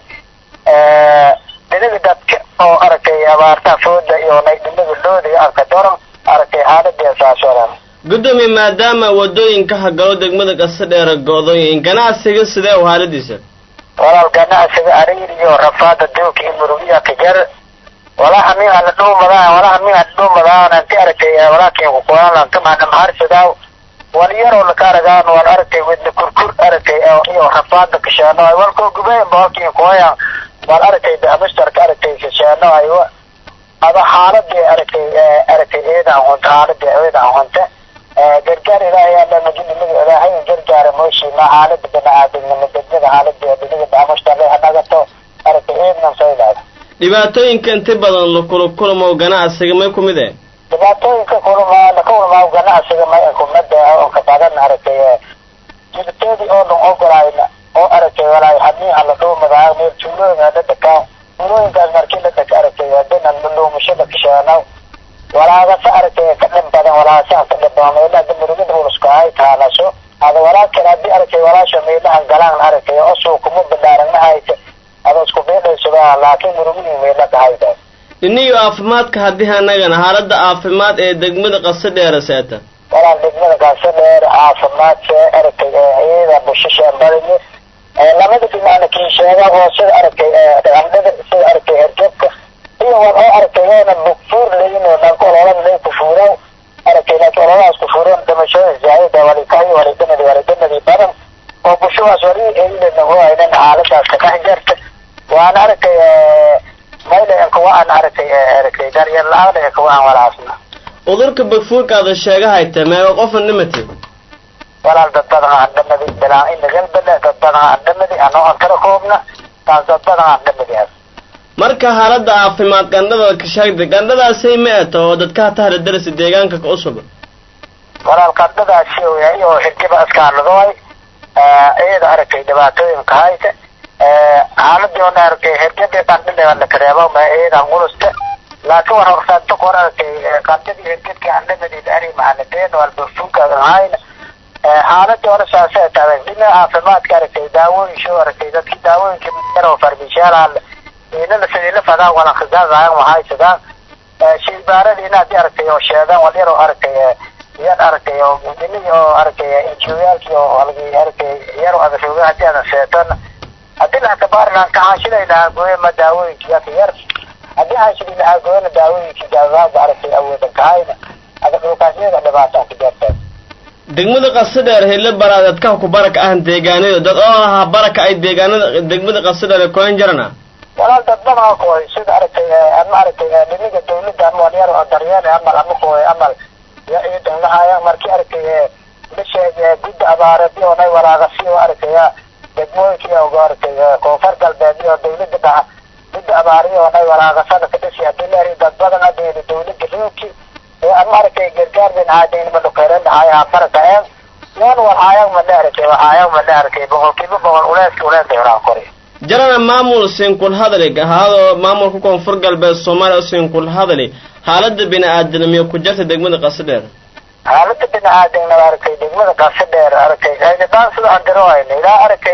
dhinaga dadka oo aragtay abaarta fooda iyo nay dhinaga looda iyo arka doran aragtay xaaladii saas walaal gudoomiye maadaama wadooyinka hagalo degmada qasa dheera go-dooyin ganacsiga sidee u haaladiisa walaal ganacsiga ariir iyo rafaada duuka iyo murugiya kajar walaha min ana dhuumadaa walaha min ana dhuumadaa anti aragtay walaakin kukulan kamana maharsadaa wal yaroo laka aragaan wal aragtay wadna kurkur aragtay iyo rafaada kasheeno ay walkoo gubeen boolkin kuhaya wal aragtay amistarka aragtay kasheeno ay ada xaaladii aragtay aragtay eedaan hunta xaaladii eedaan hunta gargaar ilaahay alla majidiniga ilaahay gargaara mooshiima xaalada bani-aadamnimo degmada xaaladii dhiniga baamushtarle hanagato aragtay eednan saylaad dhibaatooyinka inta badan lakula kulmow ganacsiga may ku mid eh dhibaatooyinka kulmaa laka kulmaa ganacsiga may kumada oo ka badan aragtay jiliteedii oo dhan ogolaayna oo aragtay walaay hamiiha la dhuumadaa meel tuulooyinka la dhakaa tuulooyinkaas markii la dhaka aragtay dinan luumasho la kasheeno walaagasa aragtay ka dhin badan walaagasaha ka dhin badan meelaha damirigada ulusku ay taalasho ada walaalkan haddii aragtay walaasha meelahan galaan aragtay oo suukuma ballaaran haysa ada isku beedhaysada laakiin murugihii meela kahayda iniyo caafimaadka haddii anagana xaaladda caafimaad ee degmada qasa dheera seeta walaal degmada kaasa dheer caafimaad see aragtay iyada bushashaan badanye labada dhinacna kii sheega oo sida aragtay dhaqandhada sida aragtay hergebka iyo war oo aragtay oona bugfuur layin oo dhanka ololada lay kufuurow aragtay laakiin ololadaas kufuuroon dhimashada zaayida walikayo walidanadi walidanadi badan oo bulshadaas wali eylana oo aynan xaaladaas ka dhex jarta waana aragtay mayla kuwaan aragtay aragtay daryeel la-aan kuwaan walaasna cudurka bagfuurkaada sheegahayta meega qofan dhimatay walaal dad badan aan dhamadi bilaa in galbada dad badan aan dhamadi anoo aan kala koobna taas dad badan aan dhamadi marka xaaladda caafimaad gandhada ka sheegtay gandhadaasay ma eto oo dadka hatahla darasa deegaanka ka cusub walaal gandhadaasi yahay oo xirkiba iskaaladoay iyada aragtay dhibaatooyinka haysa xaaladii oona aragtay xirkadii qandhada la kareebo ma iyadan qulusta laakiin war horsaanto kor aragtay qandhadii xirkadkii andhamadi ari mahanadeen walbafunka hayna xaaladii hore saasay tahay dhinaca caafimaadka aragtay daawooyin soo aragtay dadkii daawooyinkii yaroo farmishaalaal inana sidila fadaan walan khisaasaayan waxay sidaan shaybaaradiina haddii aragtay oo sheegaan wal yaroo aragtay yan aragtay oo gudinihii oo aragtay injiyaalkii oo algi aragtay yaroo adashooga haddii adan sheetana haddii laha kabaarilaan kaxaashiday lahaa gooye ma daawooyinkii yaka yar haddii xaashidi lahaa gooyena daawooyinkii gaagaaga aragtay awoodan kahayna ada dhulkaasyaga dhibaataan ku jartaa degmada qasadheer hele baraad dadkaha ku baraka ahan deegaanada dad oo ahaa baraka ay deegaanada degmada qasadheer koyan jarana walaal dad badan kooy sida aragtay ama aragtay dhiniga dawladda ama walyar oo daryeel amal ama kooy amal ya ciidan lahaya markii aragtay bisheeg gudda abaaradi oo nay walaaqasi oo aragtay degmooyinkii oo aragtay koonfur galbeed iyo dawladda dhaha gudda abaariyo oo nay walaaqasada ka dhisi hadii leeri dad badan adeeda dawladda roogki ama aragtay gargaar bin aadayn ma dhukeeren dhahaya baraka een yan walhaayag ma dheeratay waxaayag ma dheeratay boqolkiiba boqol uleeski uleeska horaa kori jarana maamul sinkul hadali ahaadoo maamulka koonfur galbeed soomaaliya sinkul hadali xaalada bini-aadanimiyo ku jarta degmada qasadheer xaalada bini-aadanima aragtay degmada qasadheer aragtay daan sida aan diro hayna ilaa aragtay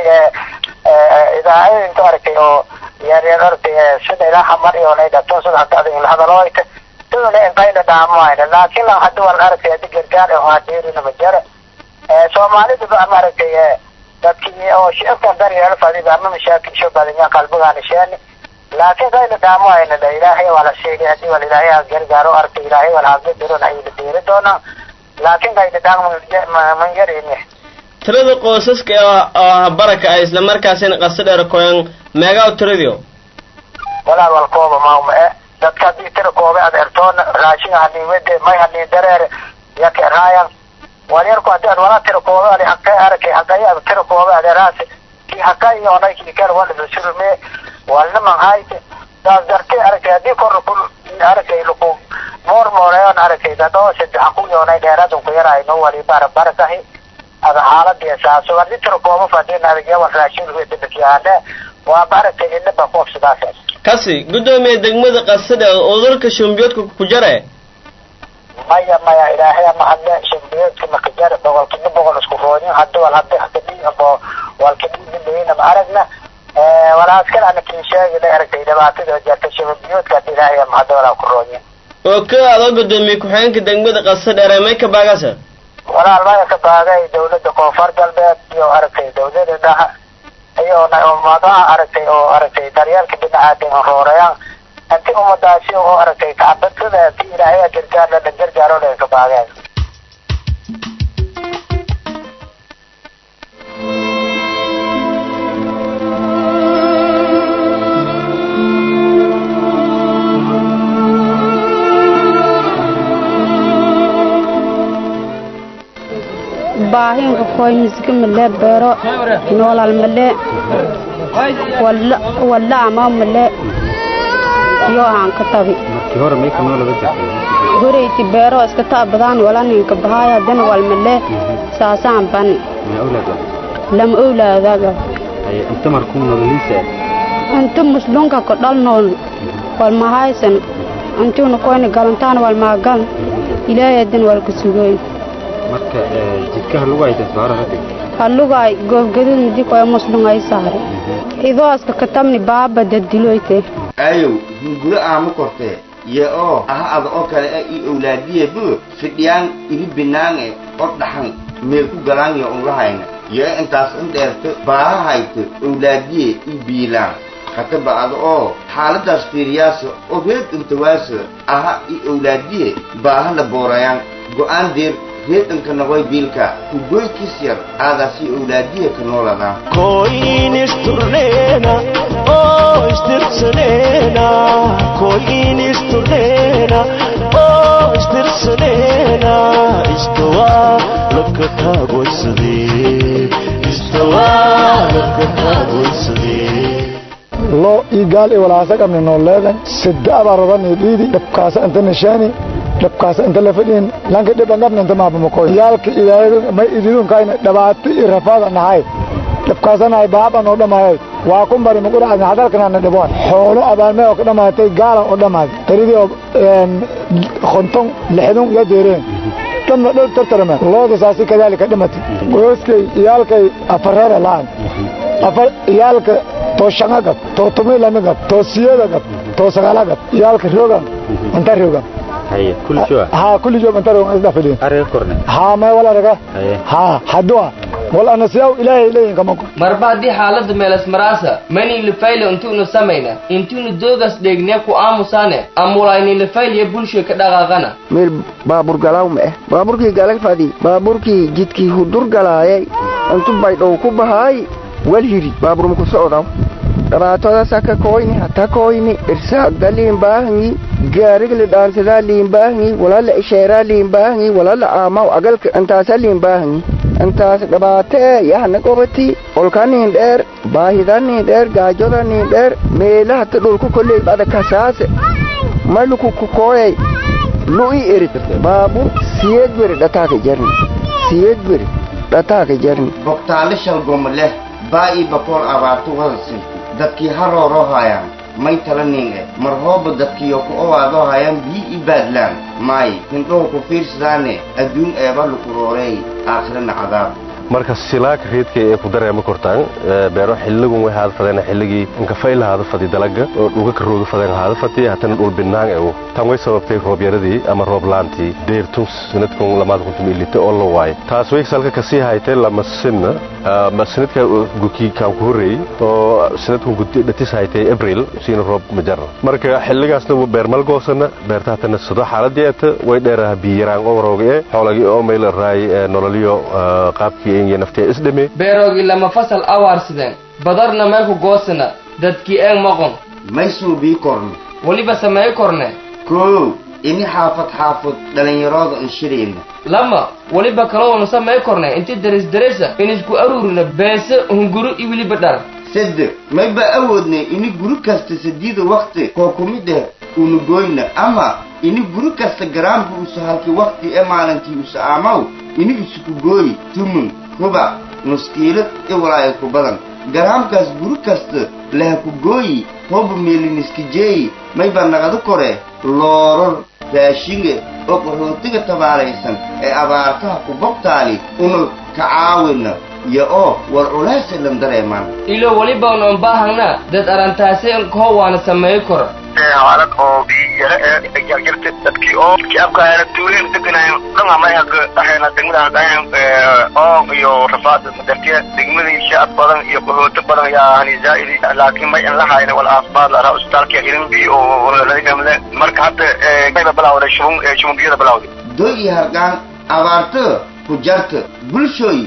idaacooyinka aragtay oo yaryar aragtay sida ilaa xamar iyo nay dhato sida hadda adig la hadalo hayta sidana inqayna dhaamo hayna laakiin lan hadda waan aragtay haddi gargaar oo hadeerina ma jara soomaalidaba ama aragtay dadkii oo shicibkan daryeel fadida ama mashaakilsho badanya qalbigaana sheeni laakiin kayna dhaamo hayna la ilaahay waa la sheegay haddii wal ilaahay ha gargaaro arkay ilaahay wal haga diron ayay la deeri doonaa laakiin kayna dhaamo man yarini tirada qoysaska oo baraka ay isla markaasina qasadheer koyan meegaa tiradio walaal wal kooba mauma e dadka haddii tira kooba ad ertoona raashinga haniiwede may hanii dareer yaka raayan walyarku hadii ad wala tira kooba ali haqay arakay haqay ad tira kooba adeeraasi ki haqay iyo onay ki kale wala bisurume walna man hayte daas dartay arakay hadii kor kul arakay luku moor mooreyon arakay dadoo saddex ku yoonay dheeraadun ku yaray no wali bara barakahi ada xaaladii saaso hadii tira kooba fadin adag yawan raashin wede bakiyaane waa barakay inaba qof sidaas kasi guddoomiye degmada qasadheer cudurka shumbiyoodka ku jare maya maya ilaahay ama hadle shambiyeedka makajar boqolkiiba boqol isku roodin hadda wal hadda hakadii abo walkadhiidindhayna ma aragna walaaskal ana kin sheegi la aragtay dhibaatada jarta shambiyoodka hadda ilaahay ama hadda walaa ku roodin oo ka adoo guddoomiye ku-xigeenka degmada qasadheer may ka baagasa walaal maya ka baagay dawladda koonfur galbeed iyo aragtay dawlada dhaha iyo ummadaha aragtay oo aragtay daryeelka bini-aadan roorayaan inti ummadaasi oo aragtay kacbadada ti ilaahay gargaar la gargaaro la ka baageen baahinka koy misga male beero noolal male walla ama male yo aan ka tabi markii hore may ka noolaba jirtay horeyti beero iska taabadaan wala ninka bahaya dan wal male saasaan bani ma awlaad lama owlaadaga ay inta markuu nololiisa inta muslunka ko dhal nool wal mahaysan intuuna koyna galantaan wal maagan ilaahay dan wal ka sugoyn marka jidkaha lagu hayta soo hada hallugaay goobgadud midi koy muslungay saare idoo iska katabni baaba dadiloyte ayow hunguro aama kortee ye oo aha ada oo kale a ii owlaadiye bu fidhiyaan iri binaange oo dhaxan meel ku galaan yo unlahayna yee intaas in dheerto baaha hayto owlaadiye ii biilaan kataba ada oo xaaladaas fiiriyaasa oo reed intawaasa aha ii owlaadiye baaha la boorayaan go'aan deer reedanka nagoy biilka kugoykis yar aadaasii owlaadiye ka nooladaan koyin isturneena oo istirsaneena koyin isturneena oo istirsaneena istawaa laka taagoysadee istawaa laka taagoysadee loo ii gaal i walaasa qabni nooleedan sida abarodan dhiidi dhabkaasa inta nishaani dhabkaasa inta la fadhiin lanka dhiban qabna inta maabamakoy yaalka ilaahay may ididunkaayna dhabaati i rafaada nahay dhabkaasanahay baaba noo dhamaayoy waa ku mari maqudhacadna hadalkanaana dhiboon xoolo abaalmee oo ka dhamaatay gaalan oo dhamaaday taridii oo konton lixdun iyo deereen dhamna dhol tartarame looda saasi kadaalika dhimatay gooskay iyaalkay afareere laan afar iyaalka too shanga gab too tumi lami gab too siyada gab too sagala gab iyaalka rogan inta rogan haye kulli jooga ha kulli joog inta rogan isda fadhiin ariga korne ha may wala raga haye ha hadua wal anasiyaw ilaahay leeyin kama marba haddii xaaladda meelas maraasa mani lifayle intuunu samayna intuunu doogas dheegnee ku aamusaane amulayni lifaylya bulshoy ka dhaqaaqana meel baabur galaaw ma eh baaburkii galag fadi baaburkii jidkii hudur galaayay intu baydhow ku bahaay wal hiri baaburum ku socdaw dhabaatoodaasa ka koyni hata koyni irsaagda liin baahangi gaariga li dhaansadaa liin baahangi walala isheeraa liin baahangi walala aamaw agalka intaasa liin baahangi intaas dhabaatee yahna qobati olka niin dheer baahida niin dheer gaajoda niin dheer meela hata dhulku kolley bada kasaase maluku kukooyay lu'i erit baabur siyeed beri dhataaka jarni siyeed beri dhataaka jarni bogtaale shalgoma leh baa ii bakool abaarto wadasi dadkii harooroo haayaan may tala niinge mar hooba dadkiyo ku owaadoo haayaan bii i baadlaan maay hindhow ku fiirsadaane adduun eeba lukurooreey aakhirana cadaab marka silaaka reedka ee ku dareema kortaan beero xilligun way haada fadeen xilligii inkafayl haada fadi dalaga oo dhuga ka rooga fadeen haada fadi hatana dhul binaan ew tan way sababtay roob yaradii ama roob laantii deertun sanadkun lamaad kuntum ilita oo la waay taas way salka kasii haytay lama sinna ma sanadka gukii kaan ku horreeyey oo sanadkun gudi dhatis haytay abril siina roob majar marka xilligaasna beer malgoosana beerta hatana sado xaaladii eta way dheeraha biyaraan oo warooga ee xoolagii oo mayla raay nololiyo qaabkii beeroogii lama fasal awaarsideen badarna meelku goosana dadkii eeg maqon may suubii korne weliba samey korne koow ini xaafad xaafad dhallinyarooda inshirayna lama weliba kaloonu samey korne inti darisdarisa inisku aruurina beese hunguru i weliba dhar sade mayba awoodne ini guri kasta sadiida wakti koo kumid eh unu goyna ama ini guri kasta garaamka usa halkii wakti ee maalintii usa aamaw ini isuku gooyi tumun rubac nuskiilad i walaayo ku badan garaamkaas guri kasta laha ku gooyi hooba meeliniskijeeyi mayba naqadu kore looror raashinge oo qaxootiga tabaalaysan ee abaartaha ku bogtaali una ka caawina iyo oo war culaasa lan dareemaan ilo weliba unan baahangna dad arantaase koo waana sameey kora xaalad oo biyara ee jarjarta dadkii oo shacabka tuuleen deganaayeen dhan ama ayaga ahayna degmada hadaayeen oo iyo rafaad dartiya degmadii shacab badan iyo qaxooto badan yaa hani zaa'idi laakiin may in la hayna wal caafimaad lahaa isbitaalka irin biyo oo laga gamle marka hadda mayba bilawday shubun shubun biyada bilawday doy iyo hargaan abaarto ku jarta bulshooy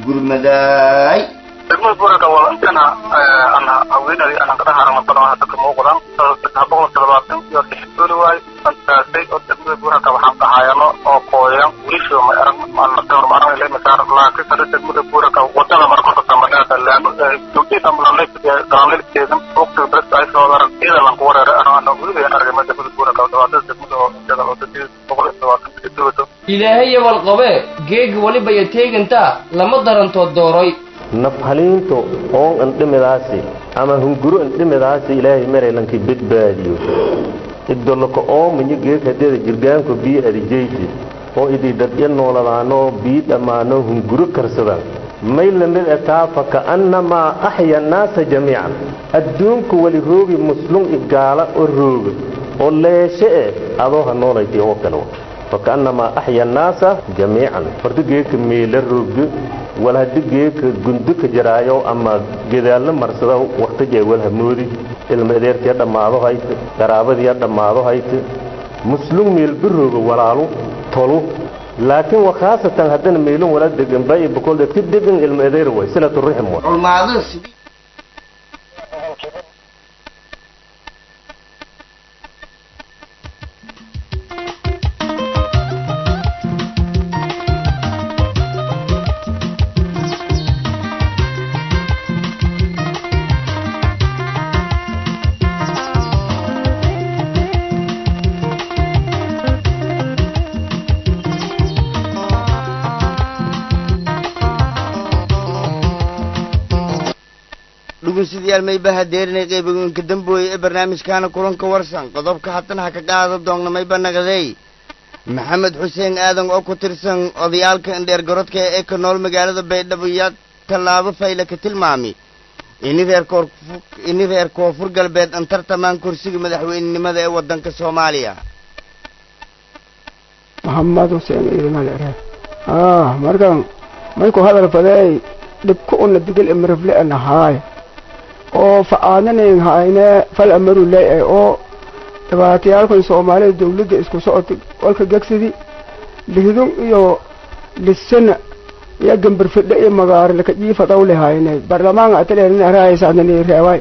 gurmadaay degmada buuraka waa intana ana haweenay ana qadaha ama badan hadda ka muuqdaan saddex boqol toddobaatan iyo lix dooli waay antaasay oo degmada buuraka waxaan ka hayano oo qooyan wilisho ma arag marka hore ma arag ilaa saar laakiin sare degmada buuraka wadada markota tamadhaada laano dugdita galanlilkeedan waqtiga bes ay soo daran iyada lanku wareere ano weliba argama degmada buuraka dhawaatada degmada oo iyada wadadii boqol iyo labaatan kilometer ilaahaya walqabe geega weliba ya teegantaa lama darantood dooroy nafhaliinto oon andhimidaasi ama hunguro andhimidaasi ilaahay maraylankii badbaadiyo idoloko oomayo geekadeeda jirgaanko bii adijaysi oo idii dadya nooladaanoo bii dhammaanoo hunguro karsadaan may lamid ataa faka'annamaa axya annaasa jamiican adduunku weli roogi muslum i gaala oo rooga oo leeshe eh adoo ha noolayti oo kale faka'annamaa axya annaasa jamiican horta geeka meela roogdo wal haddi geeka gundo ka jaraayo ama gedaalna marsada waqtijay wal hamoodi ilma adeertiya dhammaado hayte qaraabadiya dhammaado hayte muslum meelba rooga walaalu tolu laakiin wa khaasatan haddana meelun wala degan baayi boqol dadka degan ilma adeer way silatu rixm way culmaadada sidii dhegeystayaal mayba hadeerinay qayboyinka dambooye ee barnaamijkaana kulanka warsan qodobka haatan ha ka qaado doonna mayba naqday maxamed xuseen aadan oo ku tirsan odayaalka indheer garodka ee ka nool magaalada baydhabo yaa tallaabo fayle ka tilmaami ini reer koor ini reer koonfur galbeed an tartamaan kursiga madaxweynenimada ee waddanka soomaaliya maxamed xuseen ciidana leere ah markan mayku hadal fadeey dhibku una digil imirifle nahaay oo fa-aadanayn hayne fal amaru leeyahay oo dhibaatayaalkan soomaalida dawladda isku socotay walka gegsidi lihdun iyo lisana iyo gambarfidhe iyo magaaro laka jiifadaw lehayne barlamaanka ataleelin arahaysaadnani reewaay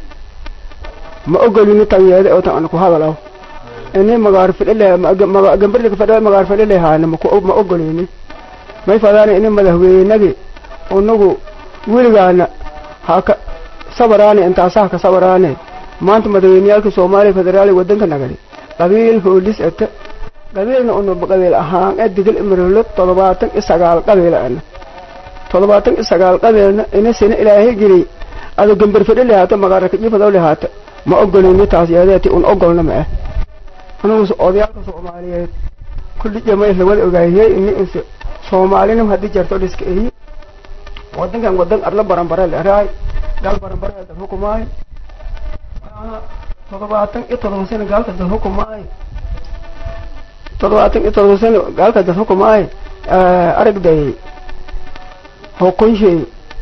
ma ogolini tanyeede oo tan ku hadalaw ini magaaro fidhe le gambar laka fadhe magaaro fidhe lehayne ma ogolini may fadaana ini madaxweynagi unagu weligaana haka sabaraane intaasaha ka sabaraane maanta madaxweyneyaalka soomaaliya federaaliga waddanka nagadi qabiil hoolis ete qabiilna una qabiil ahaan ee digil imirolo toddobaatan iyo sagaal qabiil ana toddobaatan iyo sagaal qabiilna ina sina ilaahay geli ado gambar fadhi lehaata magaara kajifadaw lehaata ma ogolini taas yeedeeti un ogolna ma ah anugu odayaalka soomaaliyeed kulli jamay lawada ogaayey ini inse soomaalinimo haddii jarto dhiska eyi waddankan waddan arla baranbare leeraay gaal baranbare dad hukumaay toddobaatan iyo todoba sano gaalka dad hukumaay toddobaatan iyo todoba sano gaalka dad hukumaay aragday hukunshay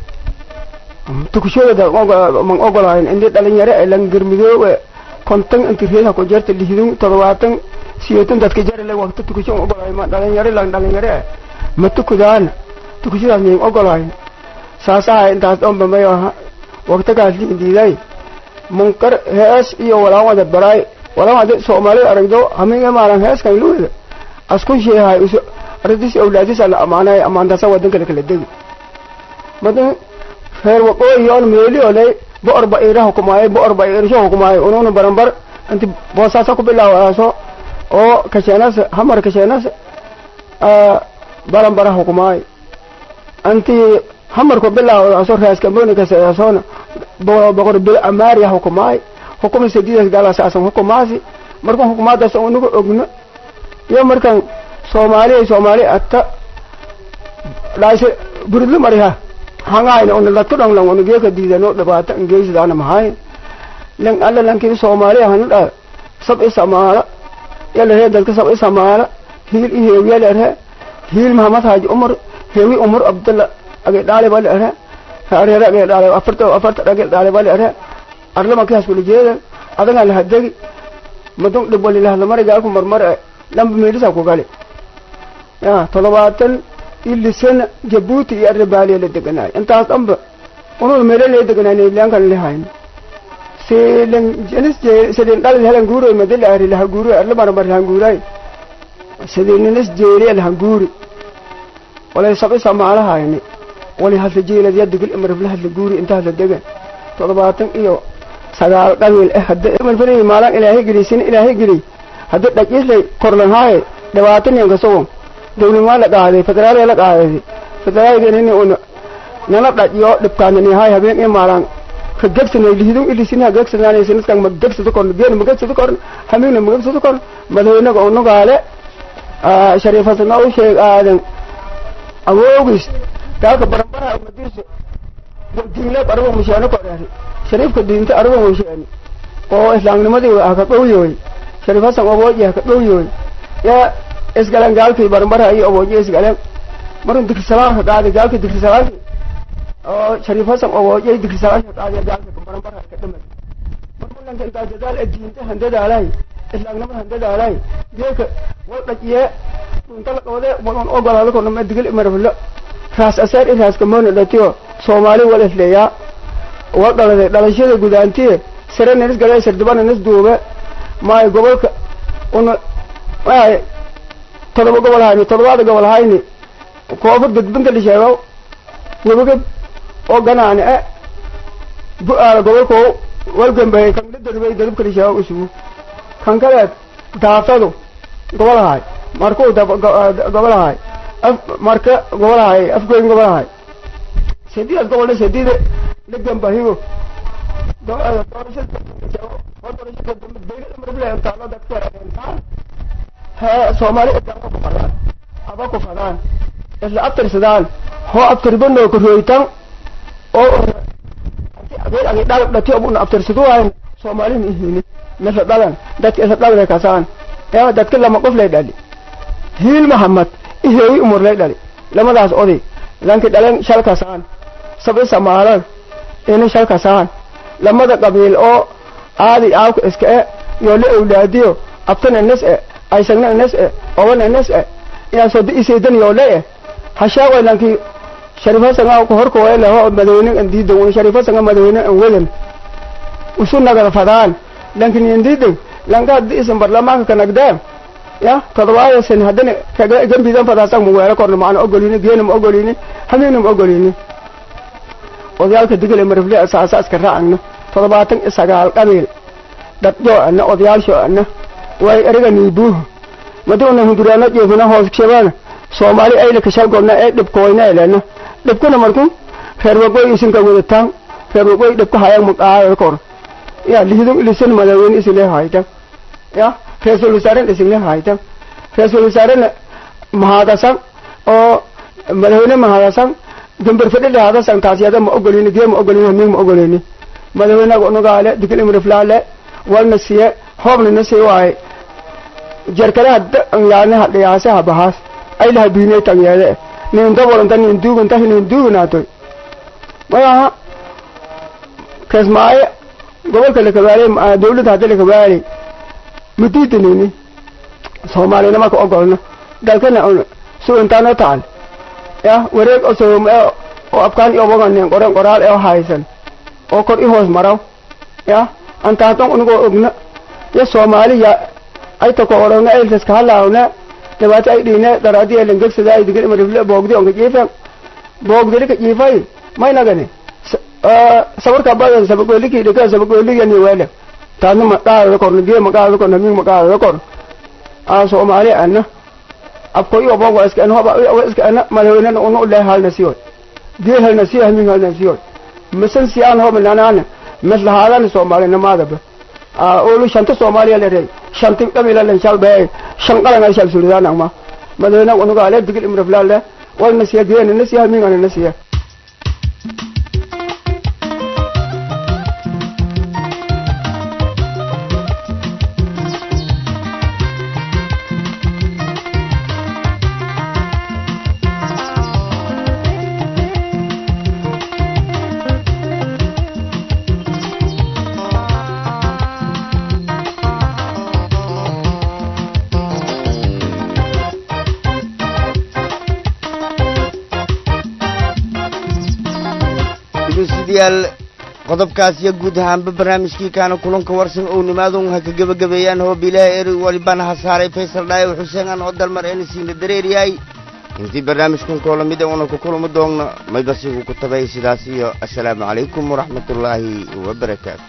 tukushooda man ogolayn indi dhalinyaro ay langirmidoowe kontan inti reeha ku jarta lihdun toddobaatan siyeetan dadka jarale waqti tukusho ogolaay ma dhalinyaro lang dhalinyaro ma tukudaan tukushadaas miyan ogolayn saasaha intaas dhanba may aha waqtigaas liindiiday munkar hees iyo walaan wada baraay walaan wada soomaalida aragdo haminga maalan heeskan luwada askun sheehay uso ardis awlaadis ala amaanay amaantasa wadanka la kala degi madan reer waqooyi yoon meeli olay boor ba ira hukumaayo boor ba irsho hukumaayo ununa baranbar inti boosaasa ku bilaawaaso oo kasheenas hamar kasheenas baranbara hukumaayo anti hamarku bilaawaaso reeskamboni kaseesoona boqor bil amaariya hukumaay hukuma sadiidas galasaasan hukumaasi markan hukumaadaas unagu ogno iyo markan soomaaliya soomaali atta dhaayse buridla mariha hangayna una dadku dhan lan una geeka diidano dhibaato ingeysidaana mahay lan alla lankin soomaaliya hanu dha sab isamaala yalaree dadka sab isamaala hiil i heewiya lerhe hiil mahamad haaji umar heewi umar abdalla age dhaale ba lerhe hareere age dhaale afarta afarta age dhaale ba lerhe arlama kiyaas kula jeeda adagan lahadegi madun dhib wali lahadlamari gaalku marmar lamba meelisa ku gali ya toddobaatan ilisana jabuuti iyo arribaaliya la deganaay intaas dhanba ununa meelo lee deganaay neylaankan lehayno silen jenis sidin dhalid helan guuroy madila ari laha guuroy arla marmar lahan guuray sidin ninis jeeriya lahan guuri walay sabi samaalahayni wali hadla jeelad ya digil imarfle hadla guuri inta hadla degan toddobaatan iyo sagaal qabiil eh hadda imarfle maalan ilaahay geliy ilaahay geliy hadda dhajislay korlanhaaye dhabaatan yanka sogon dawlimaa la qaaday federaalya la qaaday federaalgenini una nana dhajiyo dhibkaananihaay habeen i maalan ka gegsanay lihidun ilisina gegsanaanisniskan ma gegsado korn biyana ma gegsado korn hamigna ma gegsado korn madaxweynaga unugaale shariif hasana u sheeg aadan awoogis gaalka baranbaraha madiirso diinleeb arabo mushaano koreeri shariifka diinta arabo mushaani oo islaamnimadii haka dhowyoy shariif hasan obooji haka dhowyoy yaa isgaleen gaalkii baranbaraha iyo obooji isgaleen marun digrisalaanka qaadi gaalkii digrisalaanki oo shariif hasan obooji digrisalaanka qaadi gaalka baranbaraha ka dhamay marmulanka intaa dadaal ee diinta handadaalay islaamnimada handadaalay geeka wal dhajiye dhunta la qabade wadan ogolaado korna ma digil imarfilo raas asaar i raas kamoona dhatiyo soomaali wal isleeyaa wal dhaladay dhalashada gudaantiye sare nanis gale sardibana nis duube maayo gobolka una maayo todoba gobol hayni todobaada gobol hayni koofur gudbinta lisheego webagab oo ganaani e bu-aala gobolko walgambay kan la darbay daribka lisheego isugu kan kaleed daafadu gobolahay markuu gobolahay af marka gobolahay afgoyn gobolahay sadiidaas gobolna sadiida la gambahigo soomaali ku fadaan aba ku fadaan isla abtirsadaan hoo abtirbanoo korooytan oo dhal dhati obuna abtirsaduwayn soomaalina ihini misla dhalan dadka isla dhalay kasaan yaa dadka lama qof lay dhali hiil mahamad iheewi umur lay dhali lamadaas oday lanki dhalen shal kasaan sabi samaalan ini shal kasaan lamada qabiil oo aadi aawka iska e yoo la awlaadiyo abtana nes e aysagna nes e obana nes e yaa soo isaydan yoo le e hashaaway lanki sharifasanga ku horka way leho madaxweyne an diidan un sharifasanga madaxweyne an wedan usu nagada fadaan lankin yan diidan lanka haddi isan barlamaanka ka nagdeen ya todobaada sen haddana kaga gambidan fadaasan mu weero korno maana ogolini geena ma ogolini hamina ma ogolini odayaalka digale marifle asaasa iska raacagna toddobaatan iyo sagaal qabiil dhadjo ana odayaalsho ana way eriga niibuuh maduna hinduraano jeefina hoos shabana soomaali ayla kashalgodna ee dhibkoyna elena dhibkuna markun reer wagoy isinka wadataan reer wagoy dhibka hayag maqaada kor ya lihidun ilisan madaxweyne isile haytan ya ra-iisul wasaaren isile haytan ra-iisul wasaarena mahadasan oo madaxweyne mahadasan gambar fadhile hadasan taasiyada ma ogolini gee ma ogolini hamig ma ogolini madaxweynaga unugaale digil imriflaale walna siye hoobna na sii waaye jarkaraha yaane hadhiyaase habahaas aylaha biinay tanyeede nin dabolanta nin duuganta nin duugnaato mayaha kasmaaye gobolka lakabaale dawladda hadda lakabaale madiidanini soomaalina marka ogolna dalkana suintaano taal ya wareeg osoom oo afkaan iyo boganen qoren qoraal ee haysan oo kor i hoos maraw ya antaatan unigoo ogna ya soomaaliya ayta ko orowna ayltas ka halaawna dhibaato ay dhiine daraadi ee langegsada ay digin imarifle boogdi onka jiifan boogdili ka jiifay maynagani sabarka badan sabagooliki dhika sabagooligan wele taasna ma qaadada korna gee ma qaadada korna ming ma qaadada kor a soomaali ana abko iyo bogo iska ana hoba iska ana madaxweynena unu ule halna siyoy gee halna siyo haming halna siyoy misan siyaan hoba nanana misla haadan soomaali namaadaba olu shanta soomaaliya le rey shanti dhamila len shal bee shan qalan ay shal suridaan ma madaxweyne unuga ale digil imraflaale walna siya geena na siya haming ana na siya dhegeystayaal qodobkaas iyo guud ahaanba barnaamijkii kaana kulanka warsan ou nimaadun ha ka gebagabeeyaan hoob ilaahay eri walibana ha saaray faysal dhaayo xuseen aan oo dalmar ena siina dareeriyahay intii barnaamijkan koolamida una ku kulmi doonno maybasigu ku tabay sidaas iyo assalaamu calaykum waraxmatullaahi wabarakaatu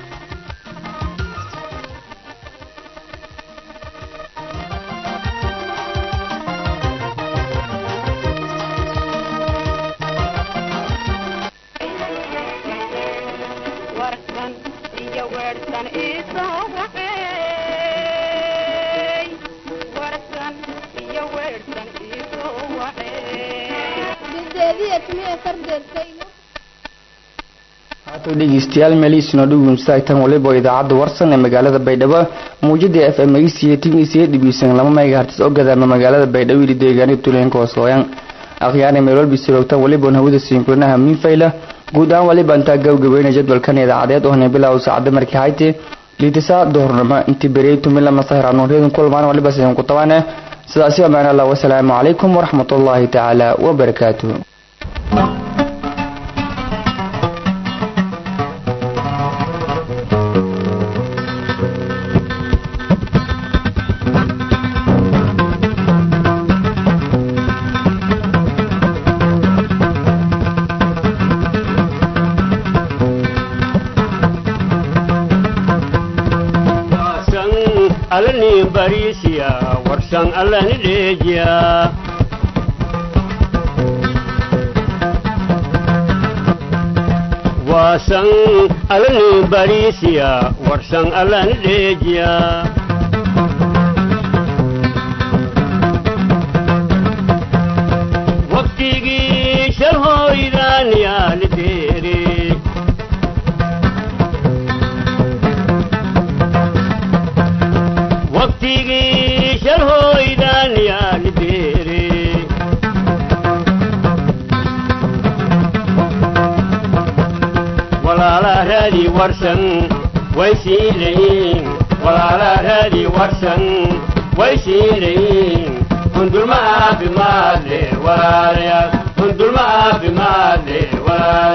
dhegeystayaal meelihiisuna dhugun istaagtan waliba idaacadda warsan ee magaalada baydhabo muujada f m dhibiisan lama megahartis oo gadaama magaalada baydhabo ili deegaanida tuulooyinka hoosooyan akhyaarna meel walba siroogtan waliban hawada siinkulanaha miinfayla guud ahaan waliba intaa gabgabayna jadwalkan idaacadeed oo hana bilow saacada markii hayte liitisa doornamo intii bereytu milama sahranuuryadun kulmaan waliba sidan ku tabaane sidaasi amaan allah wasalaamu calaykum waraxmatullaahi tacaala wabarakaatuh alani barisiya warsan alani dheejiya waasan alani barisiya warsan alani dheejiya waqtigii shalhooydaan yaali deere waqtigii shalhooydaan yaali deere walaalaa raadi warsan way siilayin walaalaa raadi warsan way siilayin hundulma caafimaad le walaalayaal hundulma caafimaad le walaalayaal